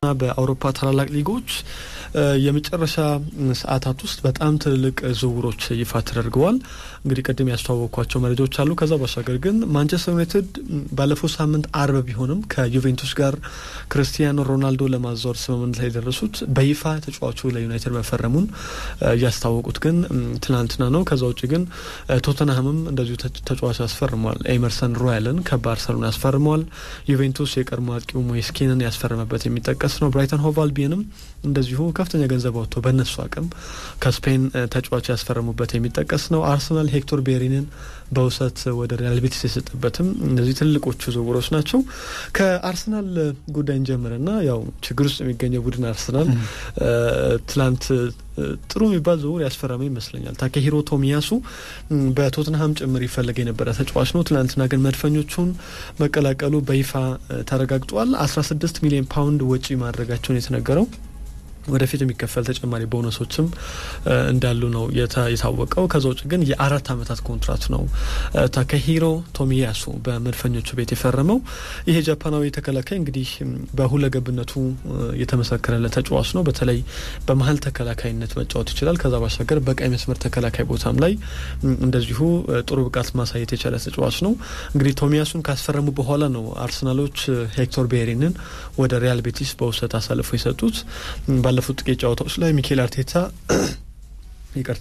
በአውሮፓ ታላላቅ ሊጎች የመጨረሻ ሰዓታት ውስጥ በጣም ትልልቅ ዝውውሮች ይፋ ተደርገዋል። እንግዲህ ቅድም ያስተዋወቅኳቸው መረጃዎች አሉ። ከዛ ባሻገር ግን ማንቸስተር ዩናይትድ ባለፈው ሳምንት አርብ ቢሆንም ከዩቬንቱስ ጋር ክርስቲያኖ ሮናልዶ ለማዛወር ስምምነት ላይ የደረሱት በይፋ ተጫዋቹ ለዩናይትድ መፈረሙን ያስታወቁት ግን ትናንትና ነው። ከዛ ውጭ ግን ቶተንሃምም እንደዚሁ ተጫዋች ያስፈርመዋል። ኤመርሰን ሮያልን ከባርሰሎና ያስፈርመዋል። ዩቬንቱስ የቀድሞ አጥቂው ሞይስ ኪንን ያስፈረመበት የሚጠቀስ ነው። ብራይተን ሆቭ አልቢየንም እንደዚሁ ከፍተኛ ገንዘብ አውጥቶ በእነሱ አቅም ከስፔን ተጫዋች ያስፈረሙበት የሚጠቀስ ነው። አርሰናል ሄክቶር ቤሪንን በውሰት ወደ ሪያል ቤቲስ የሰጠበትም እነዚህ ትልቆቹ ዝውውሮች ናቸው። ከአርሰናል ጉዳይ እንጀምርና ያው ችግር ውስጥ የሚገኘው ቡድን አርሰናል ትላንት ጥሩ የሚባል ዝውውር ያስፈረመ ይመስለኛል። ታኬሂሮ ቶሚያሱ በቶትንሃም ጭምር ይፈለግ የነበረ ተጫዋች ነው። ትናንትና ግን መድፈኞቹን መቀላቀሉ በይፋ ተረጋግጧል። አስራ ስድስት ሚሊዮን ፓውንድ ወጪ ማድረጋቸውን የተነገረው ወደፊት የሚከፈል ተጨማሪ ቦነሶችም እንዳሉ ነው የታወቀው። ከዛ ውጭ ግን የአራት ዓመታት ኮንትራት ነው ታከሂሮ ቶሚያሱ በመድፈኞቹ ቤት የፈረመው። ይሄ ጃፓናዊ ተከላካይ እንግዲህ በሁለገብነቱ የተመሰከረለት ተጫዋች ነው። በተለይ በመሀል ተከላካይነት መጫወት ይችላል። ከዛ ባሻገር በቀይ መስመር ተከላካይ ቦታም ላይ እንደዚሁ ጥሩ ብቃት ማሳየት የቻለ ተጫዋች ነው። እንግዲህ ቶሚያሱን ካስፈረሙ በኋላ ነው አርሰናሎች ሄክቶር ቤሪንን ወደ ሪያል ቤቲስ በውሰት አሳልፎ የሰጡት። ባለፉት ጥቂት ጨዋታዎች ላይ ሚኬል አርቴታ ይቅርታ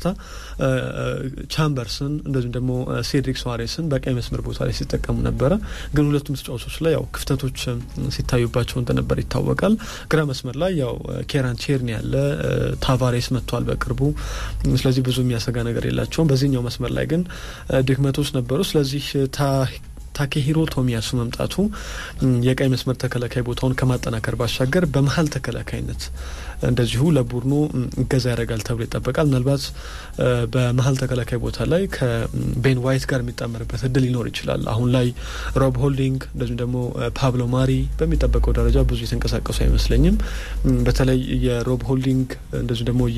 ቻምበርስን እንደዚሁም ደግሞ ሴድሪክ ሶዋሬስን በቀይ መስመር ቦታ ላይ ሲጠቀሙ ነበረ። ግን ሁለቱም ተጫዋቾች ላይ ያው ክፍተቶች ሲታዩባቸው እንደነበር ይታወቃል። ግራ መስመር ላይ ያው ኬራን ቼርኒ ያለ ታቫሬስ መጥቷል በቅርቡ። ስለዚህ ብዙ የሚያሰጋ ነገር የላቸውም። በዚህኛው መስመር ላይ ግን ድክመቶች ነበሩ። ስለዚህ ታኬሂሮ ቶሚያሱ መምጣቱ የቀይ መስመር ተከላካይ ቦታውን ከማጠናከር ባሻገር በመሀል ተከላካይነት እንደዚሁ ለቡድኑ እገዛ ያደርጋል ተብሎ ይጠበቃል። ምናልባት በመሀል ተከላካይ ቦታ ላይ ከቤን ዋይት ጋር የሚጣመርበት እድል ሊኖር ይችላል። አሁን ላይ ሮብ ሆልዲንግ እንደዚሁም ደግሞ ፓብሎ ማሪ በሚጠበቀው ደረጃ ብዙ የተንቀሳቀሱ አይመስለኝም። በተለይ የሮብ ሆልዲንግ እንደዚሁም ደግሞ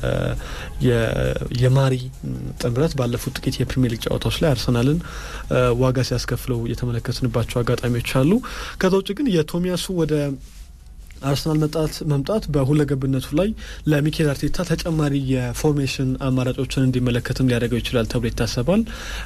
የማሪ ጥምረት ባለፉት ጥቂት የፕሪሚየር ሊግ ጨዋታዎች ላይ አርሰናልን ዋጋ ሲያስከፍለው የተመለከትንባቸው አጋጣሚዎች አሉ። ከዛ ውጭ ግን የቶሚያሱ ወደ አርሰናል መጣት መምጣት በሁለገብነቱ ላይ ለሚኬል አርቴታ ተጨማሪ የፎርሜሽን አማራጮችን እንዲመለከትም ሊያደርገው ይችላል ተብሎ ይታሰባል።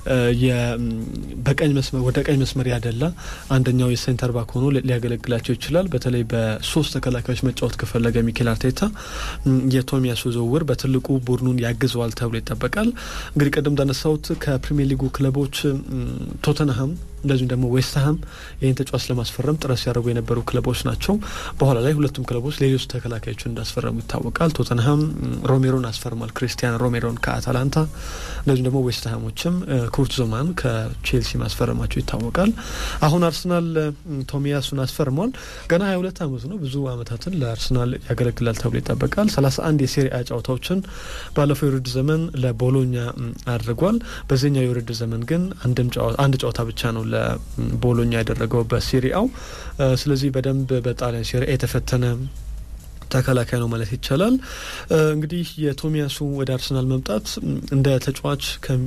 በቀኝ መስመር ወደ ቀኝ መስመር ያደላ አንደኛው የሴንተር ባክ ሆኖ ሊያገለግላቸው ይችላል። በተለይ በሶስት ተከላካዮች መጫወት ከፈለገ ሚኬል አርቴታ የቶሚያሱ ዝውውር በትልቁ ቡድኑን ያግዘዋል ተብሎ ይጠበቃል። እንግዲህ ቀደም እንዳነሳሁት ከፕሪሚየር ሊጉ ክለቦች ቶተንሃም እንደዚሁም ደግሞ ዌስትሃም ይህን ተጫዋች ለማስፈረም ጥረት ሲያደርጉ የነበሩ ክለቦች ናቸው። በኋላ ላይ ሁለቱም ክለቦች ሌሎች ተከላካዮችን እንዳስፈረሙ ይታወቃል። ቶተንሃም ሮሜሮን አስፈርሟል፣ ክሪስቲያን ሮሜሮን ከአታላንታ። እንደዚሁም ደግሞ ዌስትሃሞችም ኩርት ዞማን ከቼልሲ ማስፈረማቸው ይታወቃል። አሁን አርሰናል ቶሚያሱን አስፈርሟል። ገና ሀያ ሁለት አመቱ ነው። ብዙ አመታትን ለአርሰናል ያገለግላል ተብሎ ይጠበቃል። ሰላሳ አንድ የሴሪአ ጨዋታዎችን ባለፈው የውድድር ዘመን ለቦሎኛ አድርጓል። በዚህኛው የውድድር ዘመን ግን አንድ ጨዋታ ብቻ ነው ለቦሎኛ ያደረገው በሴሪአው። ስለዚህ በደንብ በጣሊያን ሴሪአ የተፈተነ ተከላካይ ነው ማለት ይቻላል። እንግዲህ የቶሚያሱ ወደ አርሰናል መምጣት እንደ ተጫዋች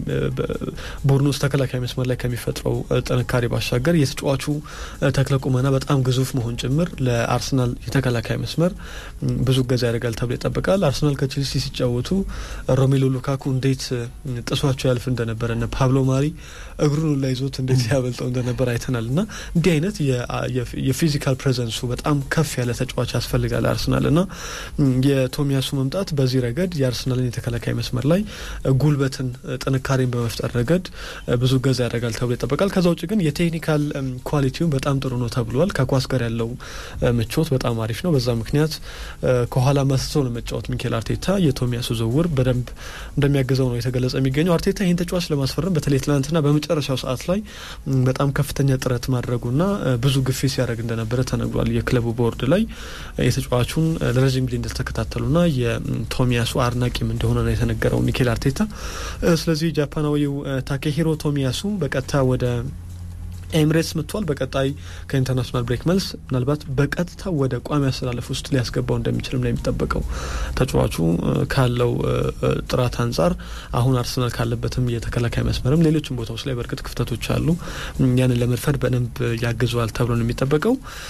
ቡድን ውስጥ ተከላካይ መስመር ላይ ከሚፈጥረው ጥንካሬ ባሻገር የተጫዋቹ ተክለ ቁመና በጣም ግዙፍ መሆን ጭምር ለአርሰናል የተከላካይ መስመር ብዙ እገዛ ያደርጋል ተብሎ ይጠበቃል። አርሰናል ከቼልሲ ሲጫወቱ ሮሜሎ ሉካኩ እንዴት ጥሷቸው ያልፍ እንደነበረ እነ ፓብሎ ማሪ እግሩን ላይ ይዞት እንዴት ያበልጠው እንደነበር አይተናል እና እንዲህ አይነት የፊዚካል ፕሬዘንሱ በጣም ከፍ ያለ ተጫዋች ያስፈልጋል አርሰናል እና የቶሚያሱ መምጣት በዚህ ረገድ የአርሰናልን የተከላካይ መስመር ላይ ጉልበትን፣ ጥንካሬን በመፍጠር ረገድ ብዙ ገዛ ያደርጋል ተብሎ ይጠበቃል። ከዛ ውጭ ግን የቴክኒካል ኳሊቲውን በጣም ጥሩ ነው ተብሏል። ከኳስ ጋር ያለው ምቾት በጣም አሪፍ ነው። በዛ ምክንያት ከኋላ መስቶ ነው መጫወት ሚኬል አርቴታ የቶሚያሱ ዝውውር በደንብ እንደሚያግዘው ነው የተገለጸ የሚገኘው። አርቴታ ይህን ተጫዋች ለማስፈረም በተለይ ትናንትና በመጨረሻው ሰዓት ላይ በጣም ከፍተኛ ጥረት ማድረጉና ብዙ ግፊት ሲያደርግ እንደነበረ ተነግሯል። የክለቡ ቦርድ ላይ የተጫዋቹን ለረዥም ጊዜ እንደተከታተሉና የቶሚያሱ አድናቂም እንደሆነ ነው የተነገረው ሚኬል አርቴታ። ስለዚህ ጃፓናዊው ታኬሂሮ ቶሚያሱ በቀጥታ ወደ ኤምሬትስ መጥቷል። በቀጣይ ከኢንተርናሽናል ብሬክ መልስ ምናልባት በቀጥታ ወደ ቋሚ አሰላለፍ ውስጥ ሊያስገባው እንደሚችልም ነው የሚጠበቀው። ተጫዋቹ ካለው ጥራት አንጻር አሁን አርሰናል ካለበትም የተከላካይ መስመርም ሌሎችም ቦታዎች ላይ በእርግጥ ክፍተቶች አሉ። ያንን ለመድፈድ በደንብ ያግዘዋል ተብሎ ነው የሚጠበቀው።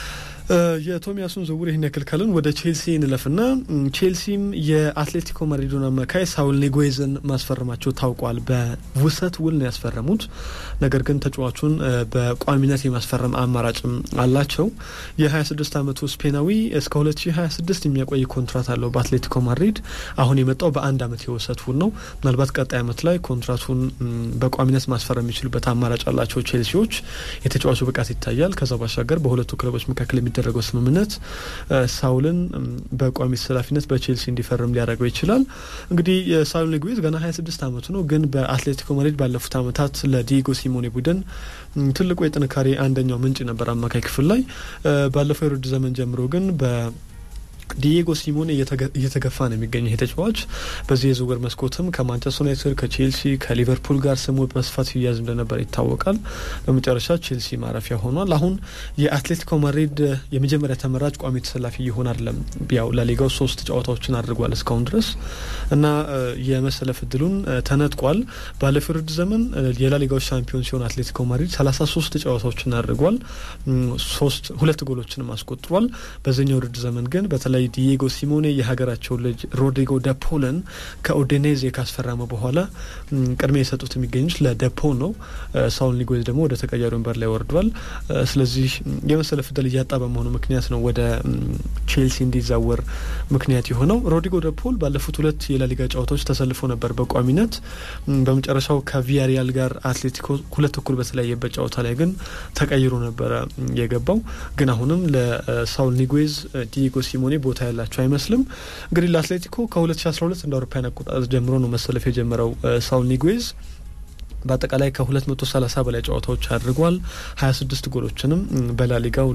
የቶሚያሱን ዝውውር ይህን ያክል ካልን ወደ ቼልሲ እንለፍና ቼልሲም የአትሌቲኮ ማድሪዱን አማካይ ሳውል ኒጉዌዝን ማስፈረማቸው ታውቋል። በውሰት ውል ነው ያስፈረሙት። ነገር ግን ተጫዋቹን በቋሚነት የማስፈረም አማራጭም አላቸው። የ26 ዓመቱ ስፔናዊ እስከ 2026 የሚያቆይ ኮንትራት አለው በአትሌቲኮ ማድሪድ። አሁን የመጣው በአንድ ዓመት የውሰት ውል ነው። ምናልባት ቀጣይ ዓመት ላይ ኮንትራቱን በቋሚነት ማስፈረም የሚችሉበት አማራጭ አላቸው ቼልሲዎች። የተጫዋቹ ብቃት ይታያል። ከዛ ባሻገር በሁለቱ ክለቦች መካከል የሚደረገው ስምምነት ሳውልን በቋሚ ተሰላፊነት በቼልሲ እንዲፈርም ሊያደርገው ይችላል። እንግዲህ የሳውል ኒጉዌዝ ገና 26 ዓመቱ ነው፣ ግን በአትሌቲኮ ማድሪድ ባለፉት ዓመታት ለዲጎ ሲሞኔ ቡድን ትልቁ የጥንካሬ አንደኛው ምንጭ ነበር አማካይ ክፍል ላይ ባለፈው የውድድር ዘመን ጀምሮ ግን በ ዲየጎ ሲሞኔ እየተገፋ ነው የሚገኘው ይሄ ተጫዋች። በዚህ የዝውውር መስኮትም ከማንቸስተር ዩናይትድ፣ ከቼልሲ፣ ከሊቨርፑል ጋር ስሙ በስፋት ሲያዝ እንደነበር ይታወቃል። በመጨረሻ ቼልሲ ማረፊያ ሆኗል። አሁን የአትሌቲኮ ማድሪድ የመጀመሪያ ተመራጭ ቋሚ ተሰላፊ ይሆን አይደለም። ያው ለሊጋው ሶስት ጨዋታዎችን አድርጓል እስካሁን ድረስ እና የመሰለፍ እድሉን ተነጥቋል። ባለፈው ውድድር ዘመን የላሊጋው ሻምፒዮን ሲሆን አትሌቲኮ ማድሪድ ሰላሳ ሶስት ጨዋታዎችን አድርጓል። ሶስት ሁለት ጎሎችንም አስቆጥሯል። በዚህኛው ውድድር ዘመን ግን በተለይ ዲየጎ ሲሞኔ የሀገራቸው ልጅ ሮድሪጎ ደፖልን ከኦዴኔዜ ካስፈረመ በኋላ ቅድሚያ የሰጡት የሚገኙት ለደፖ ነው። ሳውል ኒጉዌዝ ደግሞ ወደ ተቀያሪ ወንበር ላይ ወርዷል። ስለዚህ የመሰለፍ ዕድል እያጣ በመሆኑ ምክንያት ነው ወደ ቼልሲ እንዲዛወር ምክንያት የሆነው። ሮድሪጎ ደፖል ባለፉት ሁለት የላሊጋ ጨዋታዎች ተሰልፎ ነበር በቋሚነት። በመጨረሻው ከቪያሪያል ጋር አትሌቲኮ ሁለት እኩል በተለያየበት ጨዋታ ላይ ግን ተቀይሮ ነበረ የገባው። ግን አሁንም ለሳውል ኒጉዌዝ ዲየጎ ሲሞኔ ቦታ ያላቸው አይመስልም። እንግዲህ ለአትሌቲኮ ከ2012 እንደ አውሮፓውያን አቆጣጠር ጀምሮ ነው መሰለፍ የጀመረው ሳውል ኒጉዌዝ በአጠቃላይ ከ230 በላይ ጨዋታዎች አድርጓል። 26 ጎሎችንም በላሊጋው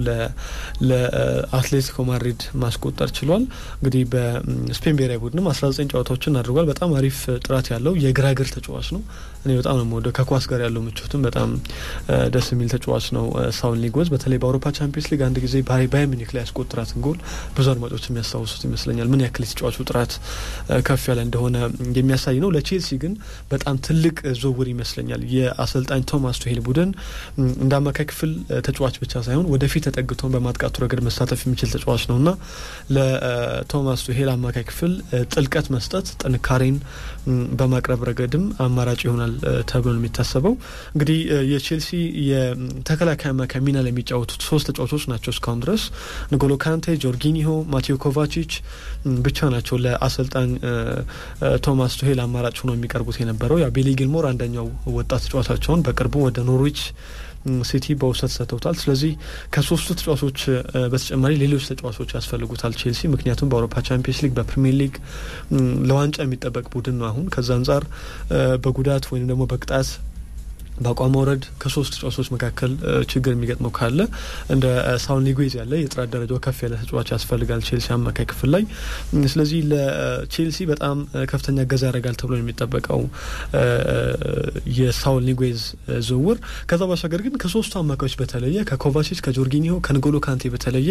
ለአትሌቲኮ ማድሪድ ማስቆጠር ችሏል። እንግዲህ በስፔን ብሔራዊ ቡድንም 19 ጨዋታዎችን አድርጓል። በጣም አሪፍ ጥራት ያለው የግራግር ተጫዋች ነው። እኔ በጣም ነው የምወደው። ከኳስ ጋር ያለው ምቾትም በጣም ደስ የሚል ተጫዋች ነው ሳውል ኒጉዌዝ። በተለይ በአውሮፓ ቻምፒየንስ ሊግ አንድ ጊዜ ባየር ሚኒክ ላይ ያስቆጥራትን ጎል ብዙ አድማጮች የሚያስታውሱት ይመስለኛል። ምን ያክል የተጫዋቹ ጥራት ከፍ ያለ እንደሆነ የሚያሳይ ነው። ለቼልሲ ግን በጣም ትልቅ ዝውውር ይመስላል ይመስለኛል የአሰልጣኝ ቶማስ ቱሄል ቡድን እንደ አማካይ ክፍል ተጫዋች ብቻ ሳይሆን ወደፊት ተጠግቶን በማጥቃቱ ረገድ መሳተፍ የሚችል ተጫዋች ነው እና ለቶማስ ቱሄል አማካይ ክፍል ጥልቀት መስጠት ጥንካሬን በማቅረብ ረገድም አማራጭ ይሆናል ተብሎ ነው የሚታሰበው። እንግዲህ የቼልሲ የተከላካይ አማካይ ሚና ላይ የሚጫወቱት ሶስት ተጫዋቾች ናቸው እስካሁን ድረስ ንጎሎ ካንቴ፣ ጆርጊኒሆ፣ ማቴዮ ኮቫቺች ብቻ ናቸው ለአሰልጣኝ ቶማስ ቱሄል አማራጭ ሆኖ የሚቀርቡት የነበረው ያ ቤሊ ጊልሞር አንደኛው ወጣት ተጫዋቻቸውን በቅርቡ ወደ ኖርዊች ሲቲ በውሰት ሰጥተውታል። ስለዚህ ከሶስቱ ተጫዋቾች በተጨማሪ ሌሎች ተጫዋቾች ያስፈልጉታል ቼልሲ። ምክንያቱም በአውሮፓ ቻምፒየንስ ሊግ በፕሪሚየር ሊግ ለዋንጫ የሚጠበቅ ቡድን ነው። አሁን ከዛ አንጻር በጉዳት ወይም ደግሞ በቅጣት በአቋም መውረድ ከሶስት ተጫዋቾች መካከል ችግር የሚገጥመው ካለ እንደ ሳውል ኒጉዌዝ ያለ የጥራት ደረጃው ከፍ ያለ ተጫዋች ያስፈልጋል ቼልሲ አማካይ ክፍል ላይ። ስለዚህ ለቼልሲ በጣም ከፍተኛ እገዛ ያደርጋል ተብሎ የሚጠበቀው የሳውል ኒጉዌዝ ዝውውር። ከዛ ባሻገር ግን ከሶስቱ አማካዮች በተለየ ከኮቫሲች፣ ከጆርጊኒሆ፣ ከንጎሎ ካንቴ በተለየ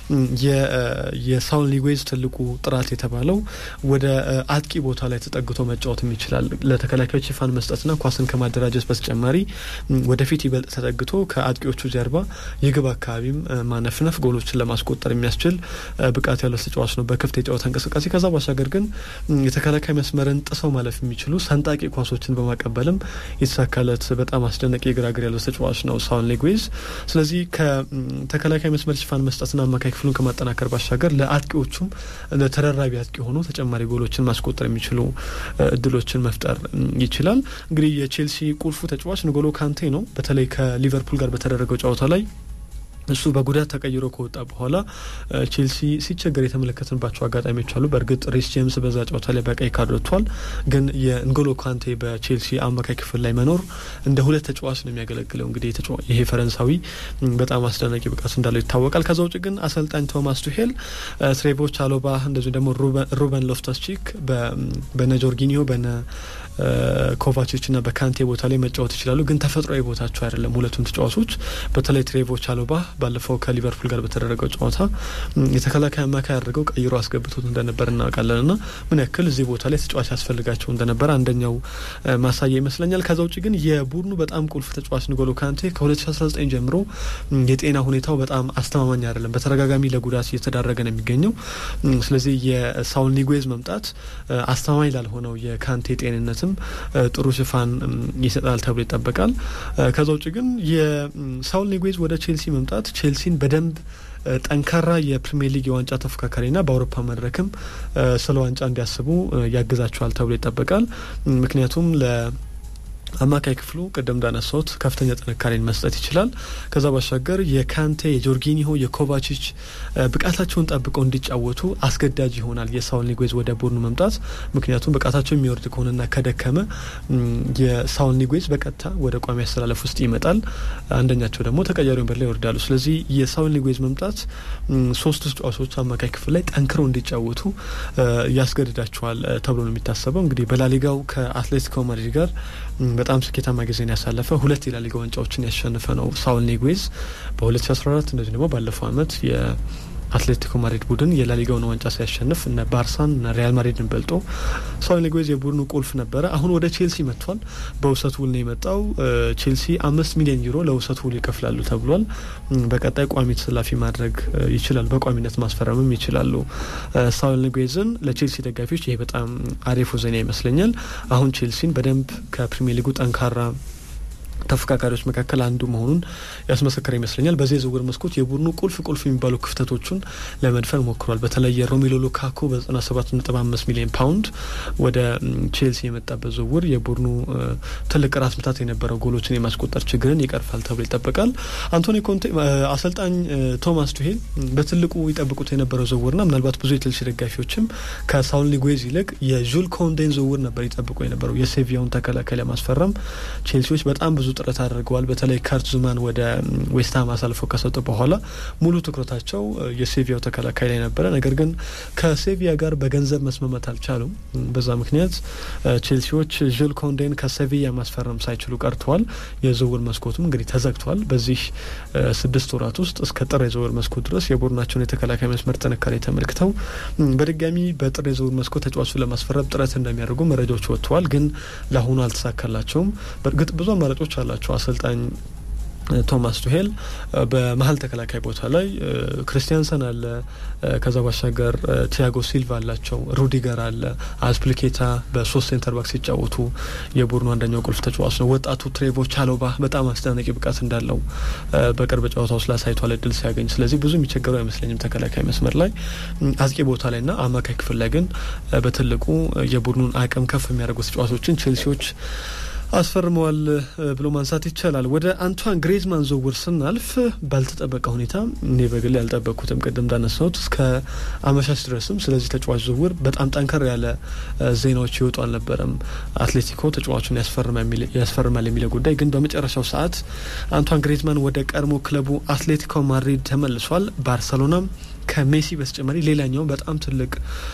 የሳውል ኒጉዌዝ ትልቁ ጥራት የተባለው ወደ አጥቂ ቦታ ላይ ተጠግቶ መጫወትም ይችላል። ለተከላካዮች ሽፋን መስጠትና ኳስን ከማደራጀት በተጨማሪ ወደፊት ይበልጥ ተጠግቶ ከአጥቂዎቹ ጀርባ የግብ አካባቢም ማነፍነፍ ጎሎችን ለማስቆጠር የሚያስችል ብቃት ያለው ተጫዋች ነው በክፍት የጨዋታ እንቅስቃሴ። ከዛ ባሻገር ግን የተከላካይ መስመርን ጥሰው ማለፍ የሚችሉ ሰንጣቂ ኳሶችን በማቀበልም የተሳካለት በጣም አስደናቂ የግራ እግር ያለው ተጫዋች ነው ሳውል ኒጉዌዝ። ስለዚህ ከተከላካይ መስመር ሽፋን መስጠትና አማካይ ክፍሉን ከማጠናከር ባሻገር ለአጥቂዎቹም ተደራቢ አጥቂ ሆኖ ተጨማሪ ጎሎችን ማስቆጠር የሚችሉ እድሎችን መፍጠር ይችላል። እንግዲህ የቼልሲ ቁልፉ ተጫዋች ንጎሎ ካንቴ ነው። በተለይ ከሊቨርፑል ጋር በተደረገው ጨዋታ ላይ እሱ በጉዳት ተቀይሮ ከወጣ በኋላ ቼልሲ ሲቸገር የተመለከትንባቸው አጋጣሚዎች አሉ። በእርግጥ ሪስ ጄምስ በዛ ጨዋታ ላይ በቀይ ካርድ ወጥቷል። ግን የንጎሎ ካንቴ በቼልሲ አማካይ ክፍል ላይ መኖር እንደ ሁለት ተጫዋች ነው የሚያገለግለው። እንግዲህ ይሄ ፈረንሳዊ በጣም አስደናቂ ብቃት እንዳለው ይታወቃል። ከዛ ውጭ ግን አሰልጣኝ ቶማስ ቱሄል ትሬቮ ቻሎባ፣ እንደዚሁ ደግሞ ሩበን ሎፍተስ ቺክ በነ ጆርጊኒዮ በነ በኮቫቾች እና በካንቴ ቦታ ላይ መጫወት ይችላሉ። ግን ተፈጥሯዊ ቦታቸው አይደለም ሁለቱም ተጫዋቾች። በተለይ ትሬቮ ቻሎባ ባለፈው ከሊቨርፑል ጋር በተደረገው ጨዋታ የተከላካይ አማካይ አድርገው ቀይሮ አስገብቶት እንደነበር እናውቃለን እና ምን ያክል እዚህ ቦታ ላይ ተጫዋች ያስፈልጋቸው እንደነበር አንደኛው ማሳያ ይመስለኛል። ከዛ ውጭ ግን የቡድኑ በጣም ቁልፍ ተጫዋች ንጎሎ ካንቴ ከ2019 ጀምሮ የጤና ሁኔታው በጣም አስተማማኝ አይደለም። በተደጋጋሚ ለጉዳት እየተዳረገ ነው የሚገኘው። ስለዚህ የሳውል ኒጉዌዝ መምጣት አስተማማኝ ላልሆነው የካንቴ ጤንነትም ጥሩ ሽፋን ይሰጣል ተብሎ ይጠበቃል። ከዛ ውጭ ግን የሳውል ኒጉዌዝ ወደ ቼልሲ መምጣት ቼልሲን በደንብ ጠንካራ የፕሪሚየር ሊግ የዋንጫ ተፎካካሪና በአውሮፓ መድረክም ስለ ዋንጫ እንዲያስቡ ያግዛቸዋል ተብሎ ይጠበቃል። ምክንያቱም ለ አማካይ ክፍሉ ቅድም እንዳነሳሁት ከፍተኛ ጥንካሬን መስጠት ይችላል። ከዛ ባሻገር የካንቴ፣ የጆርጊኒሆ፣ የኮቫቺች ብቃታቸውን ጠብቀው እንዲጫወቱ አስገዳጅ ይሆናል የሳውል ኒጉዌዝ ወደ ቡድኑ መምጣት። ምክንያቱም ብቃታቸው የሚወርድ ከሆነና ከደከመ የሳውል ኒጉዌዝ በቀጥታ ወደ ቋሚ አስተላለፍ ውስጥ ይመጣል። አንደኛቸው ደግሞ ተቀያሪ ወንበር ላይ ይወርዳሉ። ስለዚህ የሳውል ኒጉዌዝ መምጣት ሶስቱ ተጫዋቾች አማካይ ክፍል ላይ ጠንክረው እንዲጫወቱ ያስገድዳቸዋል ተብሎ ነው የሚታሰበው። እንግዲህ በላሊጋው ከአትሌቲኮ ማድሪድ ጋር በጣም ስኬታማ ጊዜን ያሳለፈ ሁለት የላሊጋ ዋንጫዎችን ያሸነፈ ነው ሳውል ኒጉዌዝ በ2014 እንደዚህ ደግሞ ባለፈው አመት የአትሌቲኮ ማድሪድ ቡድን የላሊጋውን ዋንጫ ሲያሸንፍ እነ ባርሳን እነ ሪያል ማድሪድን በልጦ ሳውል ኒጉዌዝ የቡድኑ ቁልፍ ነበረ። አሁን ወደ ቼልሲ መጥቷል። በውሰት ውል ነው የመጣው። ቼልሲ አምስት ሚሊዮን ዩሮ ለውሰት ውል ይከፍላሉ ተብሏል። በቀጣይ ቋሚ ተሰላፊ ማድረግ ይችላል። በቋሚነት ማስፈረምም ይችላሉ። ሳውል ኒጉዌዝን ለቼልሲ ደጋፊዎች ይሄ በጣም አሪፉ ዜና ይመስለኛል። አሁን ቼልሲን በደንብ ከፕሪሚየር ሊጉ ጠንካራ ተፎካካሪዎች መካከል አንዱ መሆኑን ያስመሰከረ ይመስለኛል። በዚህ የዝውውር መስኮት የቡድኑ ቁልፍ ቁልፍ የሚባሉ ክፍተቶቹን ለመድፈን ሞክሯል። በተለይ የሮሜሎ ሉካኩ በዘጠና ሰባት ነጥብ አምስት ሚሊዮን ፓውንድ ወደ ቼልሲ የመጣበት ዝውውር የቡድኑ ትልቅ ራስ ምታት የነበረው ጎሎችን የማስቆጠር ችግርን ይቀርፋል ተብሎ ይጠበቃል። አንቶኒ ኮንቴ አሰልጣኝ ቶማስ ቱሄል በትልቁ ይጠብቁት የነበረው ዝውውርና ምናልባት ብዙ የቼልሲ ደጋፊዎችም ከሳውል ኒጉዌዝ ይልቅ የዡል ኮንዴን ዝውውር ነበር ይጠብቁ የነበረው የሴቪያውን ተከላካይ ለማስፈረም ቼልሲዎች በጣም ብዙ ጥረት አድርገዋል። በተለይ ከርት ዙማን ወደ ዌስትሃም አሳልፈው ከሰጡ በኋላ ሙሉ ትኩረታቸው የሴቪያው ተከላካይ ላይ ነበረ። ነገር ግን ከሴቪያ ጋር በገንዘብ መስማማት አልቻሉም። በዛ ምክንያት ቼልሲዎች ዥል ኮንዴን ከሴቪያ ማስፈረም ሳይችሉ ቀርተዋል። የዝውውር መስኮቱም እንግዲህ ተዘግቷል። በዚህ ስድስት ወራት ውስጥ እስከ ጥር የዝውውር መስኮት ድረስ የቡድናቸውን የተከላካይ መስመር ጥንካሬ ተመልክተው በድጋሚ በጥር የዝውውር መስኮት ተጫዋቹን ለማስፈረም ጥረት እንደሚያደርጉ መረጃዎች ወጥተዋል። ግን ለአሁኑ አልተሳካላቸውም። በእርግጥ ብዙ አማራጮች አላቸው አሰልጣኝ ቶማስ ቱሄል በመሀል ተከላካይ ቦታ ላይ ክርስቲያንሰን አለ። ከዛ ባሻገር ቲያጎ ሲልቫ አላቸው። ሩዲገር አለ። አስፕሊኬታ በሶስት ሴንተር ባክ ሲጫወቱ የቡድኑ አንደኛው ቁልፍ ተጫዋች ነው። ወጣቱ ትሬቮ ቻሎባ በጣም አስደናቂ ብቃት እንዳለው በቅርብ ጨዋታ ውስጥ ላሳይቷል እድል ሲያገኝ። ስለዚህ ብዙ የሚቸገረው አይመስለኝም ተከላካይ መስመር ላይ አጥቂ ቦታ ላይና አማካይ ክፍል ላይ ግን በትልቁ የቡድኑን አቅም ከፍ የሚያደርጉ ተጫዋቾችን ቼልሲዎች አስፈርመዋል ብሎ ማንሳት ይቻላል። ወደ አንቷን ግሬዝማን ዝውውር ስናልፍ ባልተጠበቀ ሁኔታ እኔ በግል ያልጠበቅኩትም ቅድም እንዳነሳሁት እስከ አመሻሽ ድረስም ስለዚህ ተጫዋች ዝውውር በጣም ጠንከር ያለ ዜናዎች ይወጡ አልነበረም። አትሌቲኮ ተጫዋቹን ያስፈርማል የሚለው ጉዳይ ግን በመጨረሻው ሰዓት አንቷን ግሬዝማን ወደ ቀድሞ ክለቡ አትሌቲኮ ማድሪድ ተመልሷል። ባርሰሎናም ከሜሲ በተጨማሪ ሌላኛው በጣም ትልቅ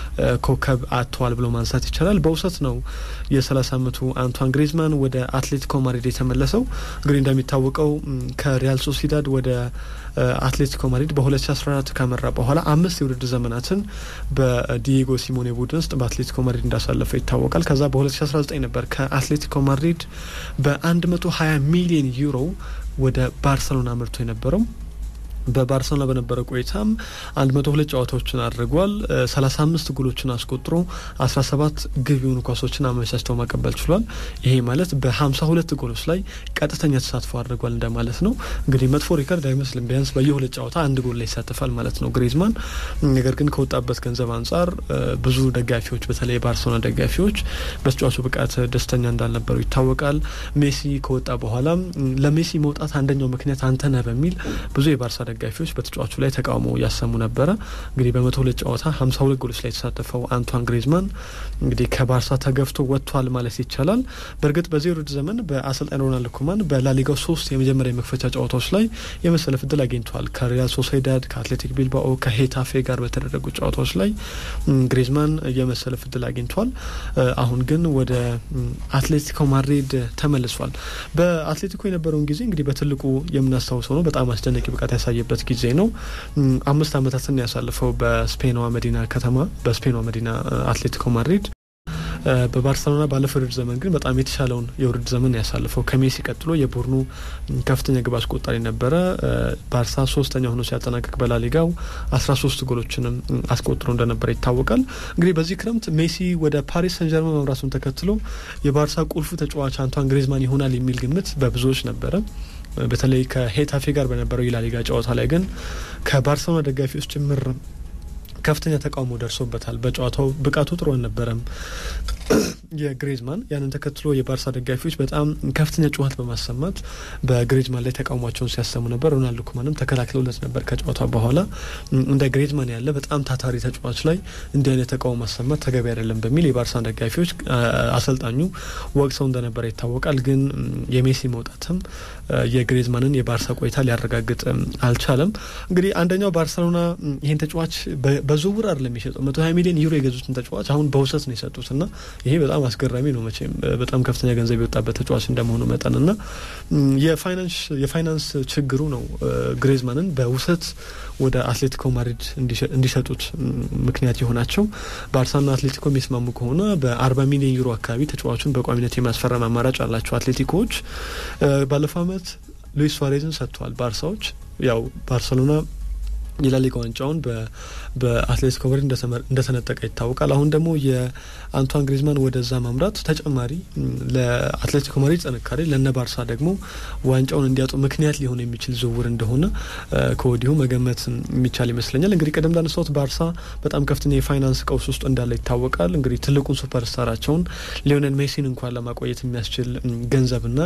ኮከብ አጥተዋል ብሎ ማንሳት ይቻላል። በውሰት ነው የ30 ዓመቱ አንቷን ግሪዝማን ወደ አትሌቲኮ ማድሪድ የተመለሰው። እንግዲህ እንደሚታወቀው ከሪያል ሶሲዳድ ወደ አትሌቲኮ ማድሪድ በ2014 ካመራ በኋላ አምስት የውድድር ዘመናትን በዲየጎ ሲሞኔ ቡድን ውስጥ በአትሌቲኮ ማድሪድ እንዳሳለፈ ይታወቃል። ከዛ በ2019 ነበር ከአትሌቲኮ ማድሪድ በ120 ሚሊዮን ዩሮ ወደ ባርሰሎና አምርቶ የነበረው። በባርሰሎና በነበረ ቆይታም አንድ መቶ ሁለት ጨዋታዎችን አድርጓል። ሰላሳ አምስት ጎሎችን አስቆጥሮ አስራ ሰባት ግብ የሆኑ ኳሶችን አመቻችተው ማቀበል ችሏል። ይሄ ማለት በሀምሳ ሁለት ጎሎች ላይ ቀጥተኛ ተሳትፎ አድርጓል እንደማለት ነው። እንግዲህ መጥፎ ሪከርድ አይመስልም። ቢያንስ በየሁለት ጨዋታ አንድ ጎል ላይ ይሳተፋል ማለት ነው ግሪዝማን። ነገር ግን ከወጣበት ገንዘብ አንጻር ብዙ ደጋፊዎች፣ በተለይ የባርሰሎና ደጋፊዎች በተጫዋቹ ብቃት ደስተኛ እንዳልነበሩ ይታወቃል። ሜሲ ከወጣ በኋላም ለሜሲ መውጣት አንደኛው ምክንያት አንተ ነህ በሚል ብዙ የባርሳ ደጋፊዎች በተጫዋቹ ላይ ተቃውሞ ያሰሙ ነበረ። እንግዲህ በመቶ ሁለት ጨዋታ ሀምሳ ሁለት ጎሎች ላይ የተሳተፈው አንቷን ግሪዝማን እንግዲህ ከባርሳ ተገፍቶ ወጥቷል ማለት ይቻላል። በእርግጥ በዚህ ውድድር ዘመን በአሰልጣኝ ሮናልድ ኩማን በላሊጋው ሶስት የመጀመሪያ የመክፈቻ ጨዋታዎች ላይ የመሰለፍ እድል አግኝተዋል። ከሪያል ሶሴዳድ፣ ከአትሌቲክ ቢልባኦ፣ ከሄታፌ ጋር በተደረጉ ጨዋታዎች ላይ ግሪዝማን የመሰለፍ እድል አግኝተዋል። አሁን ግን ወደ አትሌቲኮ ማድሪድ ተመልሷል። በአትሌቲኮ የነበረውን ጊዜ እንግዲህ በትልቁ የምናስታውሰው ነው። በጣም አስደናቂ ብቃት ያሳየበት ጊዜ ነው። አምስት ዓመታትን ያሳልፈው በስፔኗ መዲና ከተማ በስፔኗ መዲና አትሌቲኮ ማድሪድ በባርሰሎና ባለፈው የውድድር ዘመን ግን በጣም የተሻለውን የውድድር ዘመን ያሳልፈው ከሜሲ ቀጥሎ የቡድኑ ከፍተኛ ግብ አስቆጣሪ ነበረ። ባርሳ ሶስተኛ ሆኖ ሲያጠናቅቅ በላሊጋው አስራ ሶስት ጎሎችንም አስቆጥሮ እንደነበረ ይታወቃል። እንግዲህ በዚህ ክረምት ሜሲ ወደ ፓሪስ ሰን ጀርመን መምራቱን ተከትሎ የባርሳ ቁልፉ ተጫዋች አንቷን ግሪዝማን ይሆናል የሚል ግምት በብዙዎች ነበረ። በተለይ ከሄታፌ ጋር በነበረው የላሊጋ ጨዋታ ላይ ግን ከባርሰሎና ደጋፊዎች ጭምር ከፍተኛ ተቃውሞ ደርሶበታል። በጨዋታው ብቃቱ ጥሩ አልነበረም የግሪዝማን ያንን ተከትሎ የባርሳ ደጋፊዎች በጣም ከፍተኛ ጩኸት በማሰማት በግሪዝማን ላይ ተቃውሟቸውን ሲያሰሙ ነበር። ሮናልዶ ኩማንም ተከላክለውለት ነበር ከጨዋታ በኋላ እንደ ግሪዝማን ያለ በጣም ታታሪ ተጫዋች ላይ እንዲህ አይነት ተቃውሞ ማሰማት ተገቢ አይደለም በሚል የባርሳን ደጋፊዎች አሰልጣኙ ወቅሰው እንደነበረ ይታወቃል። ግን የሜሲ መውጣትም የግሪዝማንን የባርሳ ቆይታ ሊያረጋግጥ አልቻለም። እንግዲህ አንደኛው ባርሰሎና ይህን ተጫዋች በዝውውር አይደለም የሚሸጠው መቶ ሀያ ሚሊዮን ዩሮ የገዙትን ተጫዋች አሁን በውሰት ነው የሰጡት እና ይሄ በጣም አስገራሚ ነው። መቼም በጣም ከፍተኛ ገንዘብ የወጣበት ተጫዋች እንደመሆኑ መጠን እና የፋይናንስ ችግሩ ነው ግሪዝማንን በውሰት ወደ አትሌቲኮ ማድሪድ እንዲሸጡት ምክንያት የሆናቸው። ባርሳና አትሌቲኮ የሚስማሙ ከሆነ በአርባ ሚሊዮን ዩሮ አካባቢ ተጫዋቹን በቋሚነት የማስፈረም አማራጭ አላቸው አትሌቲኮዎች። ባለፈው ዓመት ሉዊስ ሱዋሬዝን ሰጥተዋል ባርሳዎች ያው ባርሰሎና የላሊጋ ዋንጫውን በአትሌቲኮ ማድሪድ እንደተነጠቀ ይታወቃል። አሁን ደግሞ የአንቷን ግሪዝማን ወደዛ ማምራት ተጨማሪ ለአትሌቲኮ ማድሪድ ጥንካሬ፣ ለነ ባርሳ ደግሞ ዋንጫውን እንዲያጡ ምክንያት ሊሆን የሚችል ዝውውር እንደሆነ ከወዲሁ መገመት የሚቻል ይመስለኛል። እንግዲህ ቀደም እንዳነሳሁት ባርሳ በጣም ከፍተኛ የፋይናንስ ቀውስ ውስጥ እንዳለ ይታወቃል። እንግዲህ ትልቁን ሱፐርስታራቸውን ሊዮኔል ሜሲን እንኳን ለማቆየት የሚያስችል ገንዘብና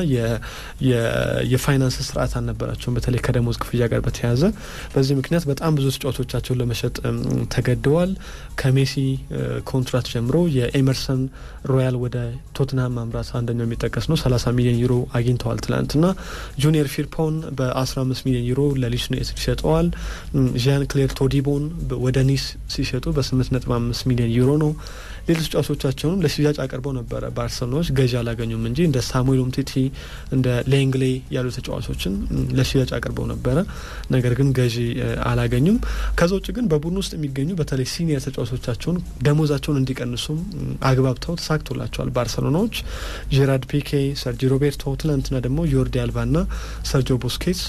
የፋይናንስ ስርዓት አልነበራቸውም፣ በተለይ ከደሞዝ ክፍያ ጋር በተያያዘ በዚህ ምክንያት በጣም ብዙ ተጫዋቾቻቸውን ለመሸጥ ተገደዋል። ከሜሲ ኮንትራት ጀምሮ የኤመርሰን ሮያል ወደ ቶትንሃም ማምራት አንደኛው የሚጠቀስ ነው። ሰላሳ ሚሊዮን ዩሮ አግኝተዋል ትላንትና። ጁኒየር ፊርፖን በአስራ አምስት ሚሊዮን ዩሮ ለሊድስ ዩናይትድ ይሸጠዋል። ዣን ክሌር ቶዲቦን ወደ ኒስ ሲሸጡ በስምንት ነጥብ አምስት ሚሊዮን ዩሮ ነው። ሌሎች ተጫዋቾቻቸውንም ለሽያጭ አቅርበው ነበረ ባርሰሎናዎች ገዢ አላገኙም እንጂ እንደ ሳሙኤል ኡምቲቲ እንደ ሌንግሌ ያሉ ተጫዋቾችን ለሽያጭ አቅርበው ነበረ። ነገር ግን ገዢ አላገኙም። ከዛ ውጭ ግን በቡድን ውስጥ የሚገኙ በተለይ ሲኒየር ተጫዋቾቻቸውን ደሞዛቸውን እንዲቀንሱም አግባብተው ተሳክቶላቸዋል ባርሰሎናዎች። ጄራርድ ፒኬ፣ ሰርጂ ሮቤርቶ ትናንትና ደግሞ ዮርዲ አልባና ሰርጂዮ ቡስኬትስ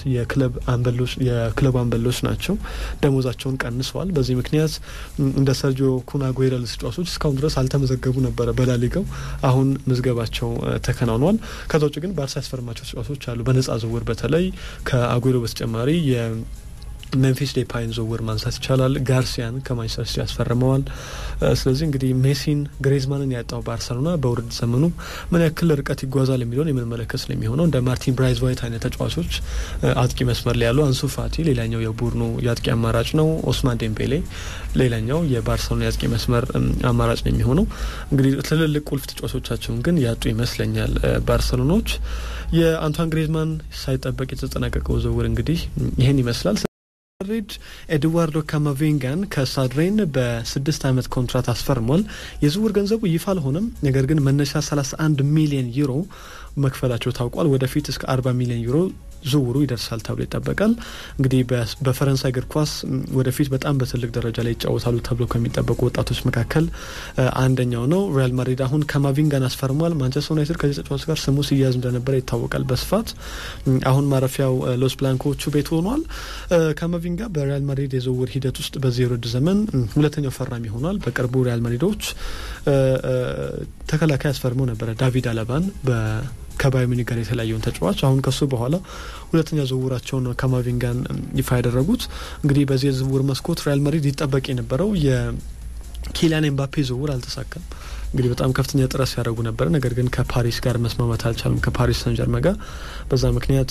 የክለቡ አንበሎች ናቸው። ደሞዛቸውን ቀንሰዋል። በዚህ ምክንያት እንደ ሰርጂዮ ኩን አጉዌሮ ተጫዋቾች እስካሁን ድረስ አልተመዘገቡ ነበረ በላሊጋው። አሁን ምዝገባቸው ተከናውኗል። ከዛ ውጭ ግን ባርሳ ያስፈርማቸው ተጫዋቾች አሉ በነጻ ዝውውር በተለይ ከአጉዌሮ በተጨማሪ ሜምፊስ ዴፓይን ዝውውር ማንሳት ይቻላል። ጋርሲያን ከማንቸስተር ሲቲ ያስፈርመዋል። ስለዚህ እንግዲህ ሜሲን ግሬዝማንን ያጣው ባርሰሎና በውድድር ዘመኑ ምን ያክል ርቀት ይጓዛል የሚለውን የምንመለከት ነው የሚሆነው። እንደ ማርቲን ብራይዝ ዋይት አይነት ተጫዋቾች አጥቂ መስመር ላይ ያሉ፣ አንሱ ፋቲ ሌላኛው የቡድኑ የአጥቂ አማራጭ ነው። ኦስማን ዴምቤሌ ሌላኛው የባርሰሎና የአጥቂ መስመር አማራጭ ነው የሚሆነው። እንግዲህ ትልልቅ ቁልፍ ተጫዋቾቻቸውን ግን ያጡ ይመስለኛል ባርሰሎናዎች። የአንቷን ግሬዝማን ሳይጠበቅ የተጠናቀቀው ዝውውር እንግዲህ ይህን ይመስላል። ማድሪድ ኤድዋርዶ ካማቪንጋን ከሳድሬን በስድስት ዓመት ኮንትራት አስፈርሟል። የዝውውር ገንዘቡ ይፋ አልሆነም። ነገር ግን መነሻ 31 ሚሊዮን ዩሮ መክፈላቸው ታውቋል። ወደፊት እስከ 40 ሚሊዮን ዩሮ ዝውውሩ ይደርሳል ተብሎ ይጠበቃል። እንግዲህ በፈረንሳይ እግር ኳስ ወደፊት በጣም በትልቅ ደረጃ ላይ ይጫወታሉ ተብሎ ከሚጠበቁ ወጣቶች መካከል አንደኛው ነው። ሪያል ማድሪድ አሁን ካማቪንጋን አስፈርሟል። ማንቸስተር ዩናይትድ ከዚህ ተጫዋች ጋር ስሙ ሲያዝ እንደነበረ ይታወቃል በስፋት አሁን ማረፊያው ሎስ ብላንኮቹ ቤት ሆኗል። ካማቪንጋ በሪያል ማድሪድ የዝውውር ሂደት ውስጥ በዚህ የውድድር ዘመን ሁለተኛው ፈራሚ ሆኗል። በቅርቡ ሪያል ማድሪዶች ተከላካይ አስፈርመው ነበረ ዳቪድ አለባን ከባየር ሙኒክ ጋር የተለያየውን ተጫዋች አሁን ከሱ በኋላ ሁለተኛ ዝውውራቸውን ካማቪንጋን ይፋ ያደረጉት። እንግዲህ በዚህ የዝውውር መስኮት ሪያል ማድሪድ ይጠበቅ የነበረው ኪሊያን ኤምባፔ ዝውውር አልተሳካም። እንግዲህ በጣም ከፍተኛ ጥረት ሲያደርጉ ነበረ። ነገር ግን ከፓሪስ ጋር መስማማት አልቻሉም፣ ከፓሪስ ሰንጀርመ ጋር። በዛ ምክንያት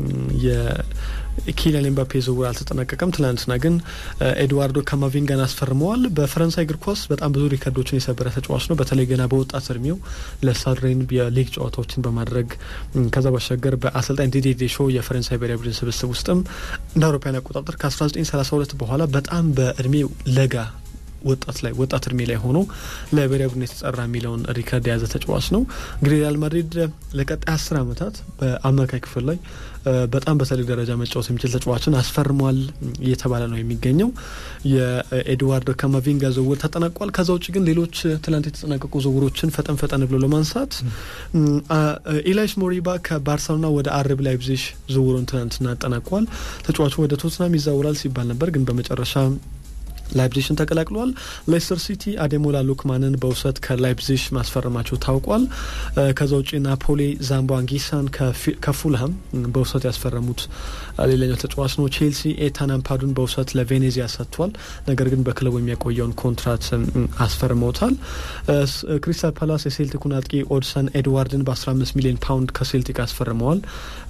የኪሊያን ኤምባፔ ዝውውር አልተጠናቀቀም። ትናንትና ግን ኤድዋርዶ ካማቪንጋን አስፈርመዋል። በፈረንሳይ እግር ኳስ በጣም ብዙ ሪከርዶችን የሰበረ ተጫዋች ነው። በተለይ ገና በወጣት እድሜው ለሳድሬን የሊግ ጨዋታዎችን በማድረግ ከዛ ባሻገር በአሰልጣኝ ዲዲዬ ዴሾ የፈረንሳይ ብሔራዊ ቡድን ስብስብ ውስጥም እንደ አውሮፓውያን አቆጣጠር ከ1932 በኋላ በጣም በእድሜው ለጋ ወጣት ላይ ወጣት እድሜ ላይ ሆኖ ለብሔራዊ ቡድን የተጠራ የሚለውን ሪከርድ የያዘ ተጫዋች ነው። እንግዲህ ሪያል ማድሪድ ለቀጣይ አስር ዓመታት በአማካይ ክፍል ላይ በጣም በትልቅ ደረጃ መጫወት የሚችል ተጫዋችን አስፈርሟል እየተባለ ነው የሚገኘው። የኤድዋርዶ ካማቪንጋ ዝውውር ተጠናቋል። ከዛ ውጭ ግን ሌሎች ትላንት የተጠናቀቁ ዝውውሮችን ፈጠን ፈጠን ብሎ ለማንሳት ኢላይስ ሞሪባ ከባርሰሎና ወደ አርቢ ላይፕዚግ ዝውውሩን ትናንትና አጠናቋል። ተጫዋቹ ወደ ቶትናም ይዛውራል ሲባል ነበር፣ ግን በመጨረሻ ላይፕዚሽን ተቀላቅሏል። ሌስተር ሲቲ አዴሞላ ሉክማንን በውሰት ከላይፕዚሽ ማስፈረማቸው ታውቋል። ከዛ ውጭ ናፖሊ ዛምቦ አንጊሳን ከፉልሃም በውሰት ያስፈረሙት ሌላኛው ተጫዋች ነው። ቼልሲ ኤታን አምፓዱን በውሰት ለቬኔዚያ ሰጥቷል። ነገር ግን በክለቡ የሚያቆየውን ኮንትራት አስፈርመውታል። ክሪስታል ፓላስ የሴልቲኩን አጥቂ ኦድሰን ኤድዋርድን በ15 ሚሊዮን ፓውንድ ከሴልቲክ አስፈርመዋል።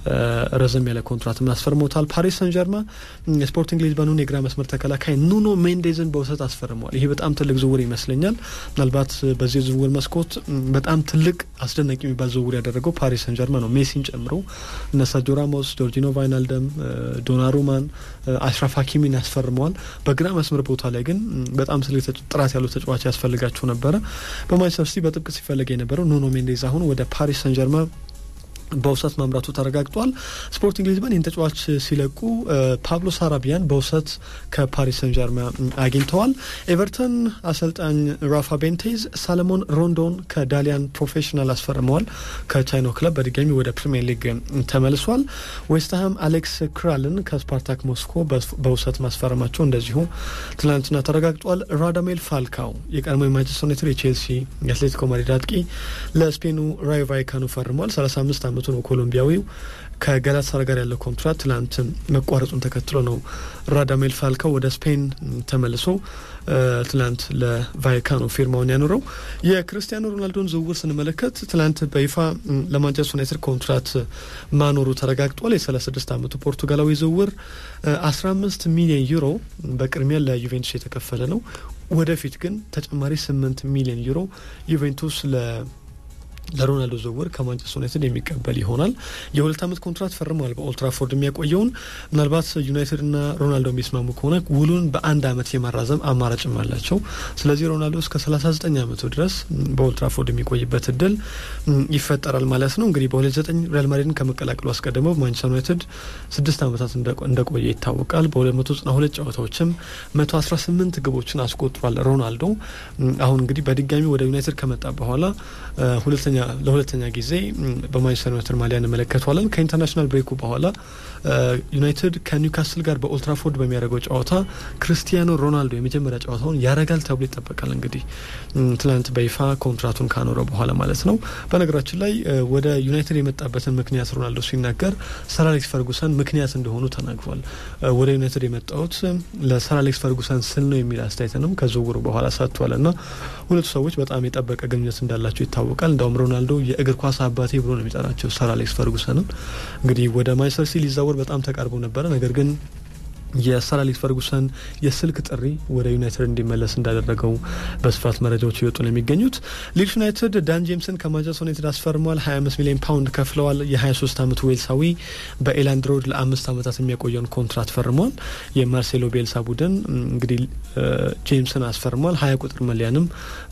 ረዘም ያለ ኮንትራትም አስፈርመውታል። ፓሪስ ሰን ጀርማ ስፖርቲንግ ሊዝበኑን የግራ መስመር ተከላካይ ኑኖ ሜንዴ ሜንዴዝን በውሰት አስፈርመዋል። ይሄ በጣም ትልቅ ዝውውር ይመስለኛል። ምናልባት በዚህ ዝውውር መስኮት በጣም ትልቅ አስደናቂ የሚባል ዝውውር ያደረገው ፓሪስ ሰን ጀርማ ነው። ሜሲን ጨምሮ እነ ሰርጂዮ ራሞስ፣ ጆርጂኖ ቫይናልደም፣ ዶናሩማን፣ አሽራፍ ሀኪሚን ያስፈርመዋል። በግራ መስመር ቦታ ላይ ግን በጣም ትልቅ ጥራት ያለው ተጫዋች ያስፈልጋቸው ነበረ። በማንቸስተር ሲቲ በጥብቅ ሲፈለግ የነበረው ኑኖ ሜንዴዝ አሁን ወደ ፓሪስ ሰን ጀርማ በውሰት ማምራቱ ተረጋግጧል። ስፖርቲንግ ሊዝበን ይህን ተጫዋች ሲለቁ ፓብሎ ሳራቢያን በውሰት ከፓሪስ ሰን ጀርማ አግኝተዋል። ኤቨርተን አሰልጣኝ ራፋ ቤንቴዝ ሳለሞን ሮንዶን ከዳሊያን ፕሮፌሽናል አስፈርመዋል። ከቻይናው ክለብ በድጋሚ ወደ ፕሪሚየር ሊግ ተመልሷል። ዌስትሃም አሌክስ ክራልን ከስፓርታክ ሞስኮ በውሰት ማስፈረማቸው እንደዚሁ ትናንትና ተረጋግጧል። ራዳሜል ፋልካው የቀድሞ የማንቸስተር ዩናይትድ፣ የቼልሲ፣ የአትሌቲኮ ማድሪድ አጥቂ ለስፔኑ ራዮ ቫይካኖ ፈርሟል። 35 ዓመቱ ነው ኮሎምቢያዊው። ከጋላታሳራይ ጋር ያለው ኮንትራት ትላንት መቋረጡን ተከትሎ ነው ራዳሜል ፋልካው ወደ ስፔን ተመልሶ ትላንት ለቫይካኖ ፊርማውን ያኖረው። የክርስቲያኖ ሮናልዶን ዝውውር ስንመለከት ትላንት በይፋ ለማንቸስተር ዩናይትድ ኮንትራት ማኖሩ ተረጋግጧል። የ36 ዓመቱ ፖርቱጋላዊ ዝውውር 15 ሚሊዮን ዩሮ በቅድሚያ ለዩቬንቱስ የተከፈለ ነው። ወደፊት ግን ተጨማሪ 8 ሚሊዮን ዩሮ ዩቬንቱስ ለ ለሮናልዶ ዝውውር ከማንቸስተር ዩናይትድ የሚቀበል ይሆናል። የሁለት ዓመት ኮንትራት ፈርመዋል በኦልትራፎርድ የሚያቆየውን። ምናልባት ዩናይትድና ሮናልዶ የሚስማሙ ከሆነ ውሉን በአንድ ዓመት የማራዘም አማራጭም አላቸው። ስለዚህ ሮናልዶ እስከ 39 ዓመቱ ድረስ በኦልትራፎርድ የሚቆይበት እድል ይፈጠራል ማለት ነው። እንግዲህ በ29 ሪያል ማድሪድን ከመቀላቀሉ አስቀድመው ማንቸስተር ዩናይትድ ስድስት ዓመታት እንደቆየ ይታወቃል። በ292 ጨዋታዎችም 118 ግቦችን አስቆጥሯል ሮናልዶ። አሁን እንግዲህ በድጋሚ ወደ ዩናይትድ ከመጣ በኋላ ሁለተኛ ለሁለተኛ ጊዜ በማንቸስተር ዩናይትድ ማሊያ እንመለከተዋለን። ከኢንተርናሽናል ብሬኩ በኋላ ዩናይትድ ከኒውካስል ጋር በኦልትራፎርድ በሚያደርገው ጨዋታ ክርስቲያኖ ሮናልዶ የመጀመሪያ ጨዋታውን ያረጋል ተብሎ ይጠበቃል። እንግዲህ ትላንት በይፋ ኮንትራቱን ካኖረ በኋላ ማለት ነው። በነገራችን ላይ ወደ ዩናይትድ የመጣበትን ምክንያት ሮናልዶ ሲናገር ሰር አሌክስ ፈርጉሰን ምክንያት እንደሆኑ ተናግሯል። ወደ ዩናይትድ የመጣሁት ለሰር አሌክስ ፈርጉሰን ስል ነው የሚል አስተያየትንም ከዝውውሩ በኋላ ሰጥቷል እና ሁለቱ ሰዎች በጣም የጠበቀ ግንኙነት እንዳላቸው ይታወቃል። እንዳውም ሮናልዶ የእግር ኳስ አባቴ ብሎ ነው የሚጠራቸው ሰር አሌክስ ፈርጉሰንን። እንግዲህ ወደ ማንቸስተር ሲቲ ሊዛወር በጣም ተቃርቦ ነበረ። ነገር ግን የሰር አሌክስ ፈርጉሰን የስልክ ጥሪ ወደ ዩናይትድ እንዲመለስ እንዳደረገው በስፋት መረጃዎች እየወጡ ነው የሚገኙት። ሊድስ ዩናይትድ ዳን ጄምስን ከማንቸስተር ዩናይትድ አስፈርሟል። 25 ሚሊዮን ፓውንድ ከፍለዋል። የ23 ዓመቱ ዌልሳዊ በኤላንድ ሮድ ለአምስት ዓመታት የሚያቆየውን ኮንትራት ፈርሟል። የማርሴሎ ቤልሳ ቡድን እንግዲህ ጄምስን አስፈርሟል። ሀያ ቁጥር መለያንም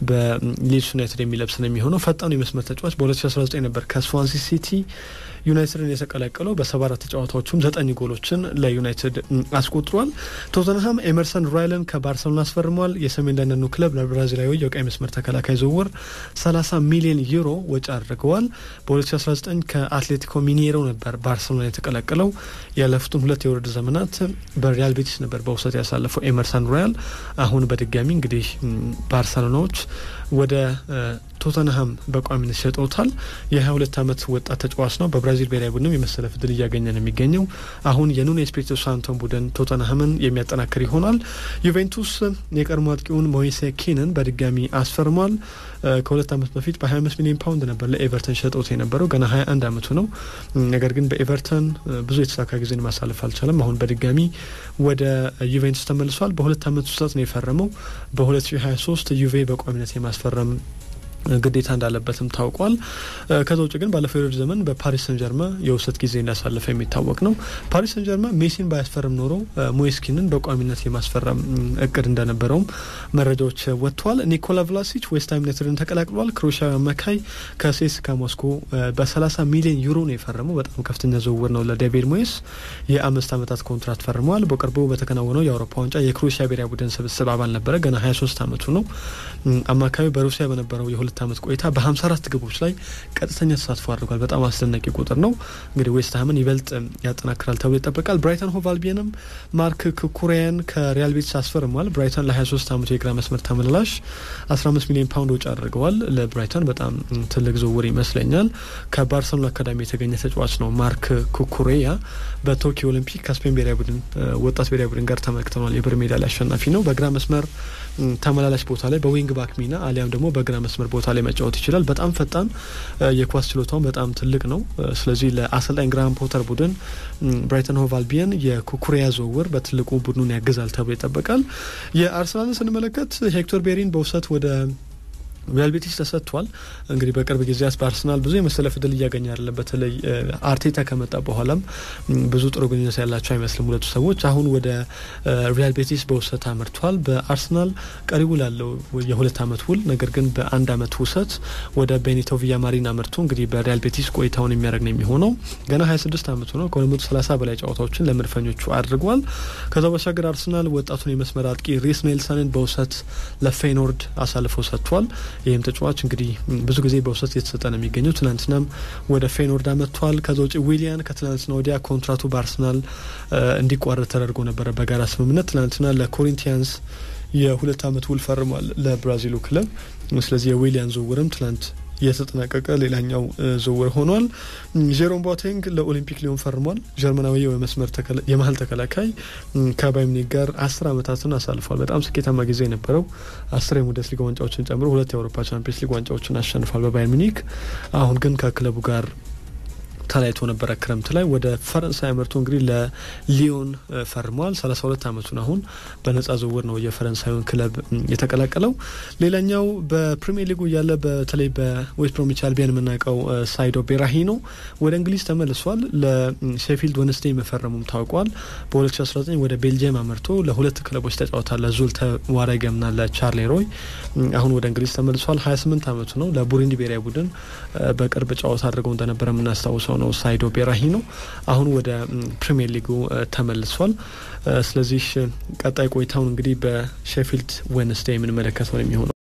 በሊድስ ዩናይትድ የሚለብስ ነው የሚሆነው። ፈጣኑ የመስመር ተጫዋች በ2019 ነበር ከስዋንሲ ሲቲ ዩናይትድን የተቀላቀለው በሰባ አራት ጨዋታዎቹም ዘጠኝ ጎሎችን ለዩናይትድ አስቆጥሯል። ቶተንሃም ኤመርሰን ራይለን ከባርሰሎና አስፈርሟል። የሰሜን ለንደኑ ክለብ ለብራዚላዊ የቀይ መስመር ተከላካይ ዝውውር 30 ሚሊዮን ዩሮ ወጪ አድርገዋል። በ2019 ከአትሌቲኮ ሚኔሮ ነበር ባርሰሎና የተቀላቀለው። ያለፉትን ሁለት የውድድር ዘመናት በሪያል ቤቲስ ነበር በውሰት ያሳለፈው ኤመርሰን ራያል። አሁን በድጋሚ እንግዲህ ባርሰሎናዎች ወደ ቶተንሃም በቋሚነት ሸጠውታል። የ22 ዓመት ወጣት ተጫዋች ነው። በብራዚል ብሔራዊ ቡድንም የመሰለፍ እድል እያገኘ ነው የሚገኘው። አሁን የኑኖ ኤስፒሪቶ ሳንቶን ቡድን ቶተንሃምን የሚያጠናክር ይሆናል። ዩቬንቱስ የቀድሞ አጥቂውን ሞይሴ ኪንን በድጋሚ አስፈርሟል። ከሁለት ዓመት በፊት በ25 ሚሊዮን ፓውንድ ነበር ለኤቨርተን ሸጠውት የነበረው ገና 21 ዓመቱ ነው። ነገር ግን በኤቨርተን ብዙ የተሳካ ጊዜን ማሳለፍ አልቻለም። አሁን በድጋሚ ወደ ዩቬንቱስ ተመልሷል። በሁለት ዓመት ውስጥ ነው የፈረመው። በ2023 ዩቬ በቋሚነት የማስፈረም ግዴታ እንዳለበትም ታውቋል። ከዛ ውጭ ግን ባለፈው የውድድር ዘመን በፓሪስ ሰን ጀርማ የውሰት ጊዜ እንዳሳለፈ የሚታወቅ ነው። ፓሪስ ሰን ጀርማ ሜሲን ባያስፈርም ኖሮ ሞይስኪንን በቋሚነት የማስፈረም እቅድ እንደነበረውም መረጃዎች ወጥተዋል። ኒኮላ ቭላሲች ዌስትሃም ዩናይትድን ተቀላቅሏል። ክሮሻዊ አማካይ ከሴስካ ሞስኮ በ30 ሚሊዮን ዩሮ ነው የፈረመው። በጣም ከፍተኛ ዝውውር ነው ለዴቪድ ሞይስ። የአምስት ዓመታት ኮንትራት ፈርመዋል። በቅርቡ በተከናወነው የአውሮፓ ዋንጫ የክሮሻ ብሔራዊ ቡድን ስብስብ አባል ነበረ። ገና 23 ዓመቱ ነው። አማካዩ በሩሲያ በነበረው የሁለት ዓመት ቆይታ በ54 ግቦች ላይ ቀጥተኛ ተሳትፎ አድርጓል። በጣም አስደናቂ ቁጥር ነው። እንግዲህ ዌስትሃምን ይበልጥ ያጠናክራል ተብሎ ይጠበቃል። ብራይተን ሆቭ አልቢየንም ማርክ ኩኩሬያን ከሪያል ቤቲስ አስፈርሟል። ብራይተን ለ23 ዓመቱ የግራ መስመር ተመላላሽ 15 ሚሊዮን ፓውንድ ወጪ አድርገዋል። ለብራይተን በጣም ትልቅ ዝውውር ይመስለኛል። ከባርሰሎና አካዳሚ የተገኘ ተጫዋች ነው። ማርክ ኩኩሬያ በቶኪዮ ኦሊምፒክ ከስፔን ብሔራዊ ቡድን ወጣት ብሔራዊ ቡድን ጋር ተመልክተናል። የብር ሜዳሊያ አሸናፊ ነው። በግራ መስመር ተመላላሽ ቦታ ላይ በዊንግ ባክ ሚና አሊያም ደግሞ በግራ መስመር ቦታ ላይ መጫወት ይችላል። በጣም ፈጣን፣ የኳስ ችሎታውን በጣም ትልቅ ነው። ስለዚህ ለአሰልጣኝ ግራሃም ፖተር ቡድን ብራይተን ሆቭ አልቢየን የኩኩሪያ ዝውውር በትልቁ ቡድኑን ያግዛል ተብሎ ይጠበቃል። የአርሰናልን ስንመለከት ሄክቶር ቤሪን በውሰት ወደ ሪያል ቤቲስ ተሰጥቷል። እንግዲህ በቅርብ ጊዜያት በአርሰናል ብዙ የመሰለፍ እድል እያገኘ አይደለም። በተለይ አርቴታ ከመጣ በኋላም ብዙ ጥሩ ግንኙነት ያላቸው አይመስልም ሁለቱ ሰዎች። አሁን ወደ ሪያል ቤቲስ በውሰት አምርቷል። በአርሰናል ቀሪ ውል አለው የሁለት አመት ውል፣ ነገር ግን በአንድ አመት ውሰት ወደ ቤኒቶ ቪያማሪን አምርቶ እንግዲህ በሪያል ቤቲስ ቆይታውን የሚያደርግ ነው የሚሆነው። ገና 26 አመቱ ነው። ከ230 በላይ ጨዋታዎችን ለመድፈኞቹ አድርጓል። ከዛ ባሻገር አርሰናል ወጣቱን የመስመር አጥቂ ሪስ ኔልሰንን በውሰት ለፌኖርድ አሳልፎ ሰጥቷል። ይህም ተጫዋች እንግዲህ ብዙ ጊዜ በውሰት እየተሰጠ ነው የሚገኘው። ትናንትናም ወደ ፌኖርድ አመጥቷል። ከዛ ውጭ ዊሊያን ከትናንትና ወዲያ ኮንትራቱ በአርሰናል እንዲቋረጥ ተደርጎ ነበረ በጋራ ስምምነት። ትናንትና ለኮሪንቲያንስ የሁለት አመት ውል ፈርሟል ለብራዚሉ ክለብ። ስለዚህ የዊሊያን ዝውውርም ትናንት የተጠናቀቀ ሌላኛው ዝውውር ሆኗል። ጄሮም ቦቴንግ ለኦሊምፒክ ሊዮን ፈርሟል። ጀርመናዊ የመስመር የመሀል ተከላካይ ከባየር ሙኒክ ጋር አስር አመታትን አሳልፏል። በጣም ስኬታማ ጊዜ የነበረው አስር የቡንደስ ሊጋ ዋንጫዎችን ጨምሮ ሁለት የአውሮፓ ቻምፒየንስ ሊግ ዋንጫዎችን አሸንፏል በባየር ሙኒክ። አሁን ግን ከክለቡ ጋር ተለያይቶ ነበረ ክረምት ላይ ወደ ፈረንሳይ አመርቶ እንግዲህ ለሊዮን ፈርሟል። ሰላሳ ሁለት አመቱን አሁን በነጻ ዝውውር ነው የፈረንሳዩን ክለብ የተቀላቀለው። ሌላኛው በፕሪሚየር ሊጉ እያለ በተለይ በዌስት ብሮሚች አልቢያን የምናውቀው ሳይዶ ቤራሂኖ ወደ እንግሊዝ ተመልሷል። ለሼፊልድ ወንስዴ መፈረሙም ታውቋል። በ2019 ወደ ቤልጅየም አመርቶ ለሁለት ክለቦች ተጫውቷል። ለዙልተ ዋረገምና ለቻርሌ ሮይ። አሁን ወደ እንግሊዝ ተመልሷል። 28 አመቱ ነው። ለቡሩንዲ ብሔራዊ ቡድን በቅርብ ጨዋታ አድርገው እንደነበረ የምናስታውሰው ነው ሳይዶ ቤራሂኖ አሁን ወደ ፕሪሚየር ሊጉ ተመልሷል። ስለዚህ ቀጣይ ቆይታውን እንግዲህ በሼፊልድ ዌንስዴይ የምንመለከተው ነው የሚሆነው።